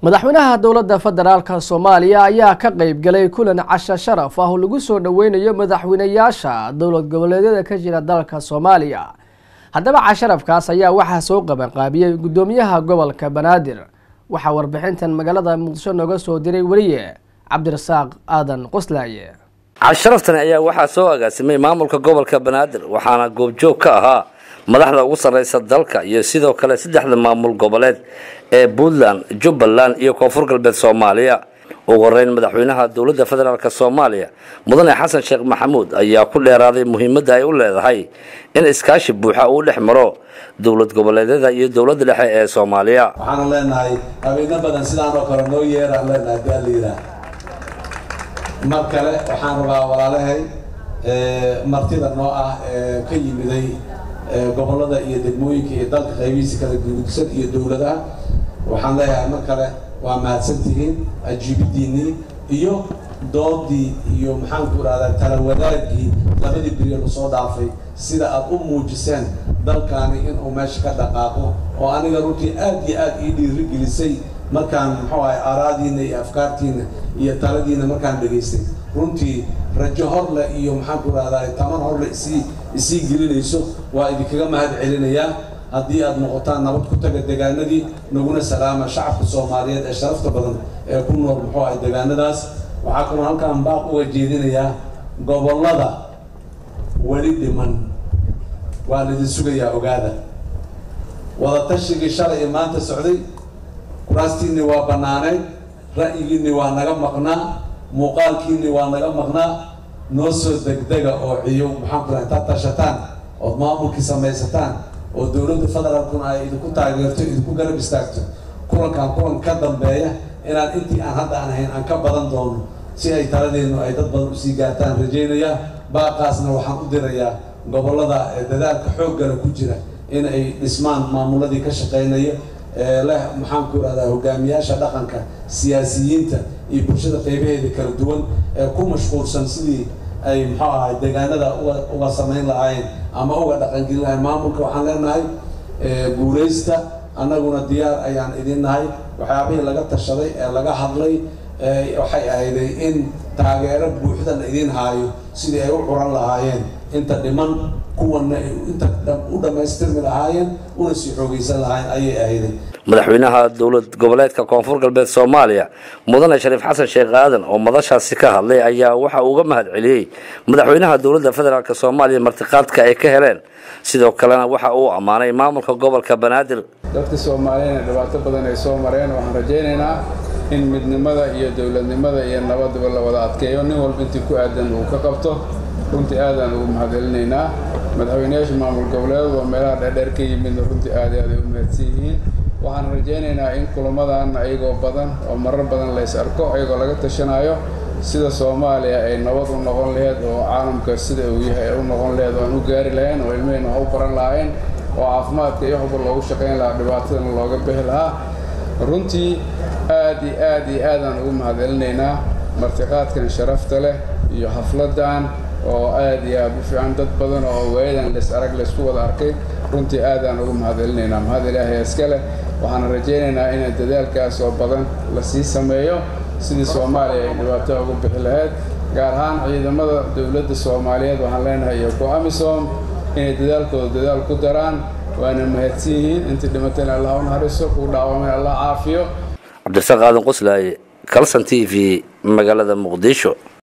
madaxweynaha dowladda federaalka soomaaliya ayaa ka qeyb galay kulan casho sharaf ah oo lagu soo dhoweynayo madaxweynayaasha dowlad goboleedyada ka jira dalka soomaaliya haddaba casharafkaas ayaa waxaa soo qabanqaabiyey guddoomiyaha gobolka banaadir waxaa warbixintan magaalada muqdisho nooga soo diray weliye cabdirasaaq aadan qoslaaye casharaftan ayaa waxaa soo agaasimay maamulka gobolka banaadir waxaana goobjoog ka ahaa madaxda ugu sarreysa dalka iyo sidoo kale saddexda maamul goboleed ee puntland jubbaland iyo koonfur galbeed soomaaliya ugu horeyn madaxweynaha dowladda federaalk soomaaliya mudane xasan sheekh maxamuud ayaa ku dheeraaday muhiimadda ay u leedahay in iskaashi buuxa uu dhex maro dowlad goboleedyada iyo dowladda dhexe ee soomaaliya waxaanu leenahay habeeno badan sidaan oo kale noo yeeraan leenahay daaliira mar kale waxaan rabaa walaalahay martida noo ah ee ka yimiday gobolada iyo degmooyinka iyo dalka qaybihiisa kala gudsan iyo dowladaha waxaan leeyahay mar kale waa mahadsantihiin ajiibidiinii iyo doodii iyo maxaanku idhahdaa tala wadaagii labadii beriyo lasoo dhaafay sida aad u muujiseen dalkaani inuu meesha ka dhaqaaqo oo aniga runtii aad iyo aad ii dhiirigelisay markaan muxuu ahay aaraadiina iyo afkaartiina iyo taladiina markaan dhegaystay runtii rajo horle iyo maxaanku idhahdaa taman horle isii isii gelinayso waa idinkaga mahad celinayaa haddii aad noqotaan nabad ku taga degaanadii naguna salaama shacabka soomaaliyeed ee sharafta badan ee ku nool muxuu ahay degaanadaas waxaa kaloo halkaan baaq uga jeedinayaa gobollada weli dhiman waa laidin sugayaa ogaada wadatashigai shalay ee maanta socday kuraastiinni waa bannaaneyd ra'yigiinni waa naga maqnaa muuqaalkiinni waa naga maqnaa noo soo degdega oo ciyo maxaanku raha intaad tashataan ood maamulkii samaysataan oo dowladda federaalkuna ay idinku taageerto idinku garab istaagto kulankan kulan ka dambeeya inaan intii aan hadda aan ahayn aan ka badan doono si ay taladeennu ay dad badan usii gaartaan rajaynaya baaqaasna waxaan u dirayaa gobollada dadaalka xooggana ku jira in ay dhismaan maamuladii ka shaqaynaya leh maxaanku idhahdaa hogaamiyaasha dhaqanka siyaasiyiinta iyo bulshada qaybaheeda kala duwan ee ku mashquulsan sidii ay muxuu ahay deegaanada uga uga samayn lahaayeen ama uga dhaqangelin lahayn maamulka waxaan leenahay guulaysta annaguna diyaar ayaan idin nahay waxyaabihii laga tashaday ee laga hadlay waxay ahayday in taageero buuxdan idin haayo sidii ay u curan lahaayeen inta dhiman kuwana ay inta u dhammaystirmi lahaayeen una sii xoogaysan lahaayeen ayay ahayday madaxweynaha dowlad goboleedka koonfur galbeed soomaaliya mudane shariif xasan sheekh aadan oo madashaasi ka hadlay ayaa waxa uga mahad celiyey madaxweynaha dowladda federaalk soomaaliya martiqaadka ay ka heleen sidoo kalena waxa uu ammaanay maamulka gobolka banaadir dadka soomaaliyana dhibaato badan ay soo mareen waxaan rajaynaynaa in midnimada iyo dowladnimada iyo nabadaba la wada adkeeyo nin walba intii ku aadan uu ka qabto runtii aadaan ugu mahadcelinaynaa madaxweynayaasha maamul goboleed oo meelaha dheerdheer ka yimidna runtii aad i aad ay u mahadsan yihiin waxaan rajaynaynaa in kulamadan ayagoo badan oo marar badan lays arko ayagoo laga tashanayo sida soomaaliya ay nabad u noqon laheyd oo caalamka sida uu yahay ay u noqon laheyd oo aan u gaari lahayn oo ilmahayna wax u baran lahayn oo caafimaadka iyo waxba loogu shaqayn lahaa dhibaatadana looga bixi lahaa runtii aad iyo aad iyo aadaan ugu mahadcelinaynaa martiqaadkan sharafta leh iyo xafladan oo aad iyo aad u fiican dad badan oo waayadan leys arag laysku wada arkay runtii aadaan ugu mahadcelinaynaa mahad ilaahay iska leh waxaana rajaynaynaa in dadaalkaas oo badan lasii sameeyo sidii soomaaliya ay dhibaato uga bixi lahayd gaar ahaan ciidamada dowladda soomaaliyeed waxaan leenahay iyo ku amisom inay dadaalkooda dadaal ku daraan waana mahadsan yihiin intii dhimatayna allah u naxariiso kuu dhaawamay allah caafiyo cabdirasaaq aadan qoslaaye calson t v magaalada muqdisho